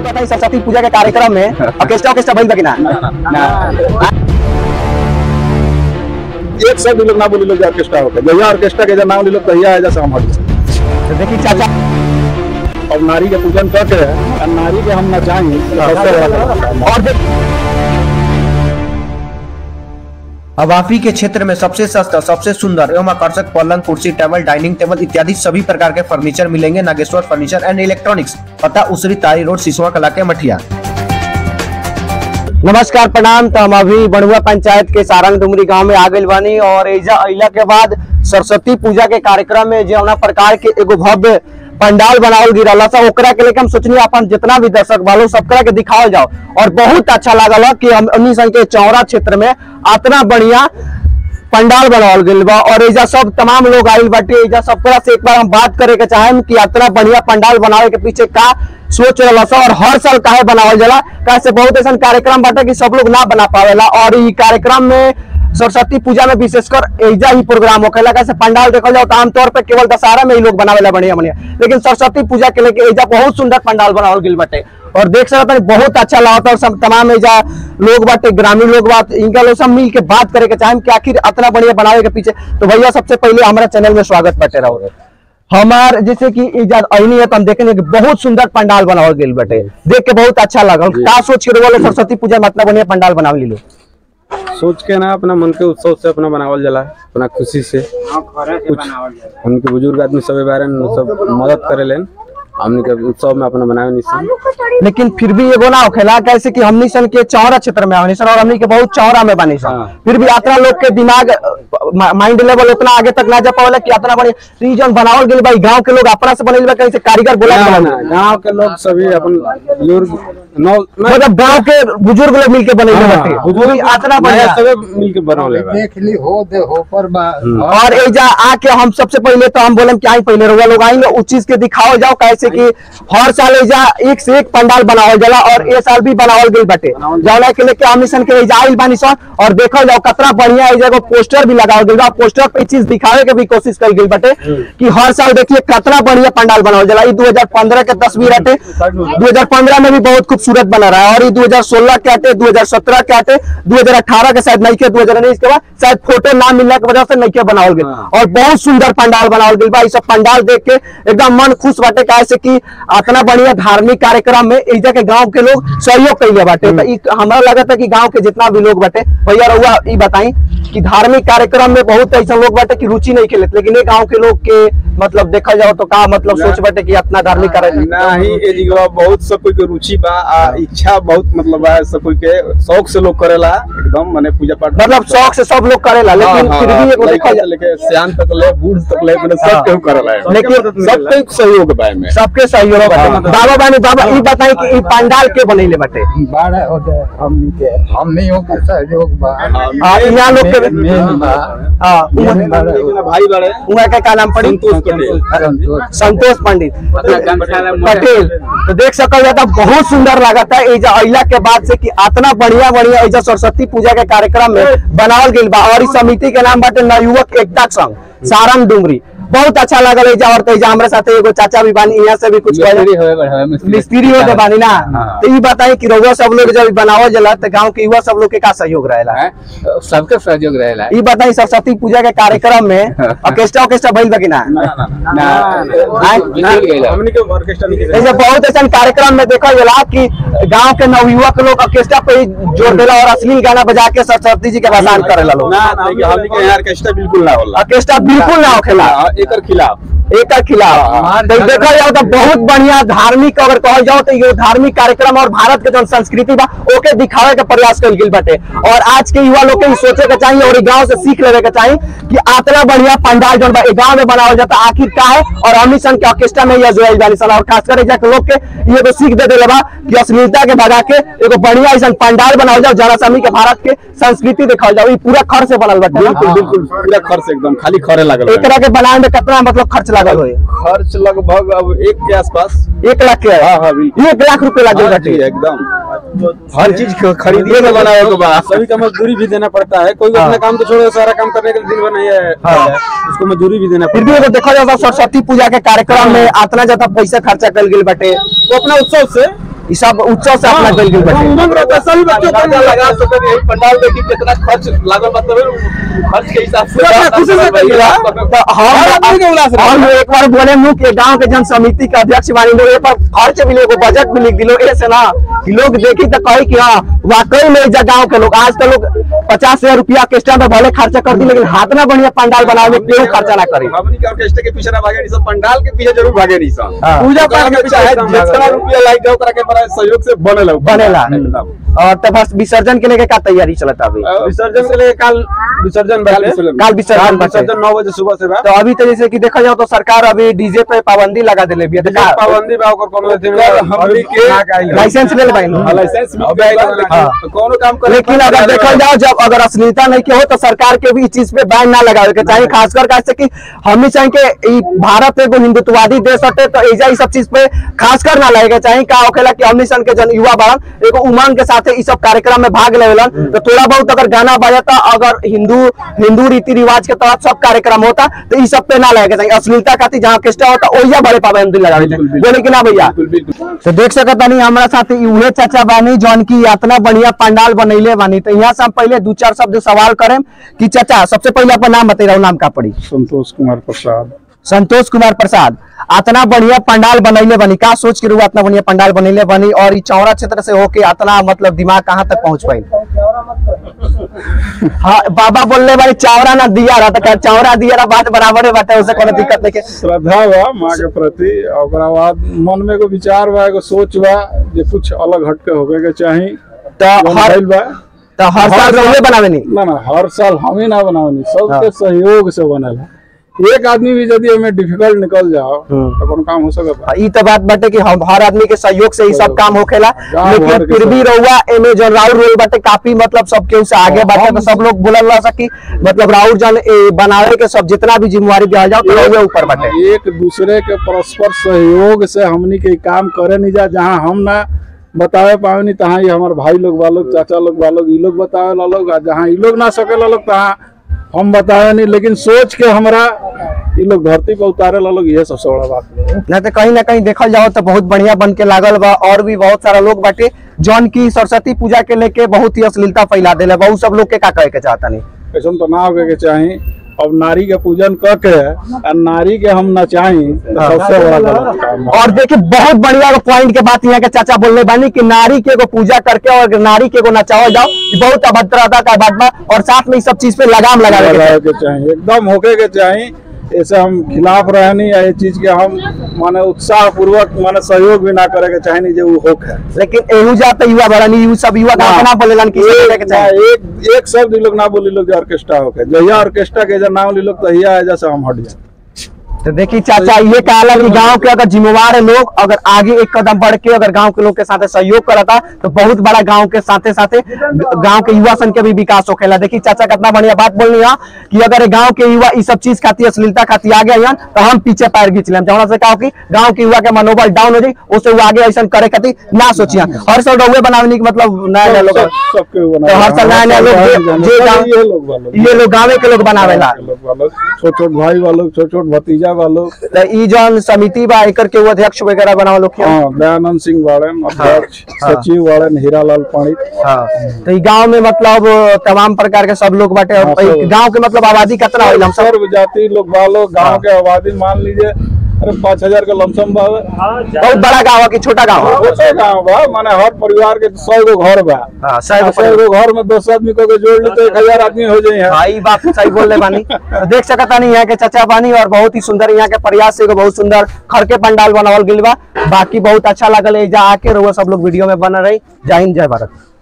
बताई सरस्वती पूजा के कार्यक्रम में ऑर्केस्ट्रा ऑर्केस्ट्रा भइल बा कि ना एक सब लोग ना बोली लोग ऑर्केस्ट्रा होके जहिया ऑर्केस्ट्रा के नाम ले लोग तहिया है जैसे हम हट तो देखी चाचा और नारी के पूजन करके और नारी के हम नचाएंगे सबसे बड़ा काम। और देख हवाफी के क्षेत्र में सबसे सस्ता सबसे सुंदर एवं आकर्षक पलंग कुर्सी टेबल डाइनिंग टेबल इत्यादि सभी प्रकार के फर्नीचर मिलेंगे नागेश्वर फर्नीचर एंड इलेक्ट्रॉनिक्स पता उसरी तारी रोड सिसवा कला के मठिया नमस्कार प्रणाम तो हम अभी बड़ुआ पंचायत के सारंग डुमरी गांव में आ गइल बानी और एजा अइला के बाद सरस्वती पूजा के कार्यक्रम में जौना प्रकार के एगो भव्य पंडाल बनावल गिरल सा ओकरा के लेके हम सोचनी अपन जितना भी दर्शक बालो सबकरा के दिखावल जाओ और बहुत अच्छा लागल है कि हम हमनी सन के चौरा क्षेत्र में इतना बढ़िया पंडाल बनावल गइल बा और एजा सब तमाम लोग आइल बाटे एजा सबकरा से एक बार हम बात करे के चाहेम कि इतना बढ़िया पंडाल बनावे के पीछे का सोच रहला सा और हर साल काहे बनावल जाला कैसे बहुत ऐसा कार्यक्रम बाटे कि सब लोग ना बना पावेला और ई कार्यक्रम में सरस्वती पूजा में विशेषकर एजा ही प्रोग्राम होखेला कैसे पंडाल देखल जाओ तो आमतौर पे केवल दशहरा में ही लोग बनावेला बढ़िया बढ़िया लेकिन सरस्वती पूजा के लेके एजा बहुत सुंदर पंडाल बनावल गइल बाटे और देख सकते हैं बहुत अच्छा लागत और सब तमाम एजा लोग बाटे ग्रामीण लोग बात इनका लोग सब मिल के बात करे के चाहेम कि आखिर इतना बढ़िया बनावे के पीछे तो भैया सबसे पहले हमारा चैनल में स्वागत बाटे रहो हमार जैसे कि इजाज अहिनी है तो हम देखेंगे कि बहुत सुंदर पंडाल बनावल गेल बाटे देख के बहुत अच्छा लगल का सोच के रोल सरस्वती पूजा में इतना बढ़िया पंडाल बनावल लो सोच के ना अपना मन के उत्सव से अपना बनावल जाला अपना खुशी से कुछ उनके बुजुर्ग आदमी सब बारे में सब मदद करे लेन हमने के उत्सव में अपना बनावे नहीं लेकिन फिर भी एगो ना होखेला कैसे कि हमनी सन के चौरा क्षेत्र में हमनी सन और हमनी के बहुत चौरा में बनी सन हाँ। फिर भी यात्रा लोग के दिमाग माइंड लेवल उतना आगे तक ना जा पावेला कि इतना बड़ी रीजन बनावल गेल भाई गांव के लोग अपना से बनल बा कैसे कारीगर बोला के बनल। गाँव के लोग सभी अपन बुजुर्ग नौ मतलब गांव के बुजुर्ग लोग मिलके बनल बाटे बुजुर्ग इतना बढ़िया सब मिल के बनौले बा देख ली हो दे हो पर बा और एजा आके हम सबसे पहले तो हम बोलम कि आई पहले रउआ लोग आई उस चीज के दिखाओ जाओ कैसे कि हर साल एजा एक से एक पंडाल बनावल जाला और ए साल भी बनावल गइल बाटे जौना के लेके हम सन के एजा आइल बानी सन और देखल जाओ कितना बढ़िया एजा एगो पोस्टर भी लगावल गइल बा पोस्टर पे इ चीज दिखावे के भी कोशिश कइल गइल बाटे कि हर साल देखिए कितना बढ़िया पंडाल बनावल जाला ई 2015 के तस्वीर हटे 2015 में भी बहुत खूबसूरत बना रहा है और ये 2016 के आटे 2017 के आटे 2018 के शायद नहीं के 2019 के बाद शायद फोटो ना मिलने की वजह से नहीं के बनावल गए और बहुत सुंदर पंडाल बनावल गइल बा ई सब पंडाल देख के एकदम मन खुश बाटे काहे से कि इतना बढ़िया धार्मिक कार्यक्रम में एजा के गांव के लोग सहयोग कइले बाटे तो ई हमरा लगता है कि गांव के जितना भी लोग बाटे भैया रउआ ई बताई कि धार्मिक कार्यक्रम में बहुत ऐसा लोग बाटे कि रुचि नहीं खेलत लेकिन ये गांव के लोग के मतलब देखा जाओ तो का मतलब सोच बाटे कि इतना धार्मिक कार्यक्रम नहीं ए जगह बहुत सब कोई के रुचि बा आ इच्छा बहुत मतलब बा सब कोई के शौक से लोग करेला एकदम माने पूजा पाठ मतलब शौक से सब लोग करेला लेकिन फिर भी एगो देखा जाए लेके सियान तक ले बूढ़ तक ले मैंने सब हाँ। केहू करेला है। लेकिन सब कोई सहयोग बा में सबके सहयोग बाटे बाबा बानी बाबा ई बताई कि ई पंडाल के बनैले बाटे बारह हो गए हमनी के हमनी हो के सहयोग बा आ यहाँ लोग के मेन बा हां मेन बारह भाई बड़े उहाँ के का नाम पड़ी संतोष पटेल संतोष संतोष पंडित पटेल तो देख सकल जाता बहुत सुंदर लागता है एजा अइला के बाद से कि इतना बढ़िया बढ़िया एजा सरस्वती पूजा के कार्यक्रम में बनावल गइल बा और इस समिति के नाम बाटे नवयुवक एकता संघ सारंग डुमरी बहुत अच्छा लागल एजा और तो एजा हमरा साथे एगो चाचा भी बानी यहाँ से भी कुछ कहे मिस्त्री हो के बानी ना तो ई बताई कि रउआ सब लोग जब बनावल जाला तो गांव के युवा सब लोग के का सहयोग रहेला सबके सहयोग रहेला ई बताई सरस्वती पूजा के कार्यक्रम में ऑर्केस्ट्रा ऑर्केस्ट्रा भइल बा कि ना बिल्कुल गइला। हमनी के ऑर्केस्ट्रा नहीं ऐसे बहुत ऐसा कार्यक्रम में देखा जाला कि गांव के नवयुवक लोग ऑर्केस्ट्रा पे ही जोर देला और अश्लील गाना बजा के सरस्वती जी के भसान करेला लोग ना ना हमनी के यहाँ ऑर्केस्ट्रा बिल्कुल ना होला ऑर्केस्ट्रा बिल्कुल ना होखेला हाँ, एकर खिलाफ एक खिलाफ तो देखा जाओ तो बहुत बढ़िया धार्मिक अगर कहल जाओ तो ये धार्मिक कार्यक्रम और भारत के जो संस्कृति बा ओके दिखावे के प्रयास कल गेल बाटे और आज के युवा लोग के ई सोचे के चाहिए और ई गांव से सीख लेवे के चाहिए कि इतना बढ़िया पंडाल जो बा गांव में बनावल जाता आखिर का है और हमनी सन के ऑर्केस्ट्रा में यह जोड़ल जानी सन और खासकर एजा के लोग के ये तो सीख दे देले बा कि अश्लीलता के भगा के एगो बढ़िया ऐसा पंडाल बनावल जाओ जरा समी के भारत के संस्कृति दिखावल जाओ ई पूरा खर्च से बनल बाटे ना? बिल्कुल बिल्कुल पूरा खर्च एकदम खाली खरे लागल बा। एकरा के बनाए में कितना मतलब खर्च लागल होई खर्च लगभग अब एक के आसपास एक लाख के हाँ, हाँ, बिल्कुल। एक लाख रुपए लगे हाँ बाटे जी, एकदम हर चीज ख- खरीदिए के बनावे के बाद सभी का मजदूरी भी देना पड़ता है कोई भी अपना काम तो छोड़ो सारा काम करने के लिए दिन भर नहीं है उसको मजदूरी भी देना फिर भी पड़ता एगो देखा जाता सरस्वती पूजा के कार्यक्रम में इतना ज्यादा पैसा खर्चा कल गेल बाटे है तो अपना उत्सव से ई सब उत्सव से अपना गइल गेल बाटे उमंग रहता है, सभी बच्चों को लगा सके यही पंडाल देखी कितना खर्च लागल बा तबे खर्च के हिसाब से खुशी से कहिला तो हम हम एक बार बोले मुँह के गांव के जन समिति के अध्यक्ष बानी लोग ए पर खर्च भी एगो बजट भी लिख दिलो ऐसे ना कि लोग देखी तो कही कि हाँ वाकई में इज्जत गांव के लोग आज तो लोग पचास हजार रुपया ऑर्केस्ट्रा में भले खर्चा कर दी लेकिन हाथ ना बढ़िया पंडाल बनावे में क्यों खर्चा ना करी हमनी के ऑर्केस्ट्रा के पीछे ना भागे नहीं सब पंडाल के पीछे जरूर भागे नहीं सब हाँ। पूजा पाठ के पीछे है जितना रुपया लाग जाओ ओकरा के बड़ा सहयोग से बनेला बनेला एकदम और तो बस विसर्जन के लेके का तैयारी चलता अभी विसर्जन के लिए कल विसर्जन काल बाटे। विसर्जन। काल विसर्जन काल बाटे। विसर्जन नौ बजे सुबह से बा तो अभी तो जैसे कि देखा जाओ तो सरकार अभी डीजे पे पाबंदी लगा दिले भी है तो का- पाबंदी बा ओकर कोनो अथी में कल हमनी के लाइसेंस ले लेबाई हाँ, लाइसेंस मिल गया है, लेकिन हाँ। कोनो काम करे लेकिन अगर देखल जाओ जब अगर अश्लीलता नहीं के हो तो सरकार के भी इस चीज पे बैन ना लगावे के चाहिए खासकर कैसे कि हमनी चाहिए कि ई भारत एगो हिंदुत्ववादी देश हटे तो एजा ई सब चीज पे खासकर ना लगे के चाहिए का होखेला कि हमनी सन के जन युवा बाड़न एगो उमंग के साथ ई सब कार्यक्रम में भाग लेवलन तो थोड़ा बहुत अगर गाना बजाता अगर हिंदू हिंदू रीति रिवाज के तहत सब कार्यक्रम होता तो ई सब पे ना लगे के चाहिए अश्लीलता खातिर जहाँ ऑर्केस्ट्रा होता ओइजा बड़े पाबंदी लगावे के चाहिए बोले कि ना भैया बिल्कुल बिल्कुल तो देख सकत बानी हमारा साथ ई उहे चाचा बानी जौन की इतना बढ़िया पंडाल बनैले बानी तो यहाँ से हम पहले दू चार शब्द सवाल करें कि चाचा सबसे पहले अपन नाम बताइए नाम का पड़ी संतोष कुमार प्रसाद संतोष कुमार प्रसाद इतना बढ़िया पंडाल बनैले बनी का सोच के रुआ इतना बढ़िया पंडाल बनैले बनी और ई चौरा क्षेत्र से होके इतना मतलब दिमाग कहाँ तक पहुंच पाई हाँ बाबा बोलले बारी चावरा ना दिया रहा तो चावरा दिया रहा बात बराबर है बाटे उसे कोनो दिक्कत नहीं के श्रद्धा बा माँ के प्रति और ओकरा बाद मन में एगो विचार बा एगो सोच बा जे कुछ अलग हटके होवे के चाही तो जौन हर भइल बा तो हर साल रहुए बनावे नहीं ना ना हर साल हम ही ना बनावनी सबके सहयोग से बनेला एक आदमी भी यदि हमें डिफिकल्ट निकल जाओ तो कोनो काम हो सकता ई तो बात बाटे कि हम हर आदमी के सहयोग से ही सब काम होखेला गाँव लेकिन भर के फिर भी सब। रहुआ एमे जो राउर रोल बाटे काफी मतलब सबके उसे आगे बाटे तो सब लोग बोलल रह सकी मतलब राउर जन ए, बनावे के सब जितना भी जिम्मेवारी दिया जाओ तो रहुए ऊपर बाटे एक दूसरे के परस्पर सहयोग से हमनी के काम करे नहीं जा जहाँ हम ना बतावे पावे तहाँ ये हमारे भाई लोग वालोग चाचा लोग वालोग ई लोग बतावे ला लोग आ जहाँ ई लोग ना सके ला लोग तहाँ हम बतावे नहीं लेकिन सोच के हमरा ई लोग धरती पर उतारे ला लोग ये सबसे बड़ा बात है ना तो कहीं ना कहीं देखल जाओ तो बहुत बढ़िया बन के लागल बा और भी बहुत सारा लोग बाटे जौन की सरस्वती पूजा के लेके बहुत ही अश्लीलता फैला देले बहुत सब लोग के का कहे के चाहता नहीं ऐसा तो ना होके के चाही अब नारी के पूजन क के आ नारी के हम नचाई तो सबसे बड़ा गलत काम है और देखिए बहुत बढ़िया पॉइंट के बात यहाँ के चाचा बोलने बानी कि नारी के एगो पूजा करके और नारी के एगो नचाओ जाओ ये बहुत अभद्रता का बात बा और साथ में इस सब चीज पे लगाम लगावे के चाही। लगावे के चाही एकदम होके के चाही ऐसे हम खिलाफ रहनी या ये चीज के हम माने उत्साह पूर्वक माने सहयोग भी ना करे के चाही नहीं जे उ होक है लेकिन एहू जाते युवा बड़ानी यू सब युवा का ना बोलेलन कि इसे लेके ना, चाहे एक एक शब्द ई लोग ना बोली लोग जे ऑर्केस्ट्रा होके जहिया ऑर्केस्ट्रा के जब नाम ली लोग तहिया है जैसे हम हट जाए तो देखिए चाचा ये कहला कि गांव के अगर जिम्मेवार है लोग अगर आगे एक कदम बढ़ के अगर गांव के लोग के साथ सहयोग करता तो बहुत बड़ा गांव के साथे साथे गांव के युवा सन के भी विकास होखेला देखिए चाचा कितना बढ़िया बात बोलनी है कि अगर गांव के युवा इस सब चीज खातिर अश्लीलता खातिर आगे आइयन तो हम पीछे पैर घींच लें जहाँ से कहा कि गांव के युवा के मनोबल डाउन हो जाए उससे वो आगे ऐसा करे खातिर ना सोचिए हर साल रहुए बनाने के मतलब नया नया लोग सब- सबके वो तो हर साल नया नया लोग जे- जे गाँव- ये लोग वालों ये लोग गाँव के लोग बनावेला लोग वालों छोट छोट भाई वालों छोट छोट भतीजा वालों तो ई जौन समिति बा एकर के वो अध्यक्ष वगैरह बनावे लोग क्यों? हाँ दयानंद सिंह वाड़न अध्यक्ष हाँ। सचिव वाड़न हीरालाल पंडित हाँ तो ई गांव में मतलब तमाम प्रकार के सब लोग बाटे हाँ, और सब। ई गांव के मतलब आबादी कितना होइल हम सब सर्व जाति लोग वालों गांव के आबादी मान लीजिए अरे पाँच हजार का लमसम बा बहुत बड़ा गांव है कि छोटा गांव है छोटे गांव बा माने हर परिवार के सौ गो घर बा हाँ सही सौ गो घर में दस आदमी को के जोड़ ली तो एक हजार आदमी हो जाए भाई बात सही बोल रहे बानी तो देख सकता नहीं यहाँ के चाचा बानी और बहुत ही सुंदर यहाँ के प्रयास से एगो बहुत सुंदर खर के पंडाल बनावल गेल बा बाकी बहुत अच्छा लगल है जा आके रहुआ सब लोग वीडियो में बन रही जय हिंद जय भारत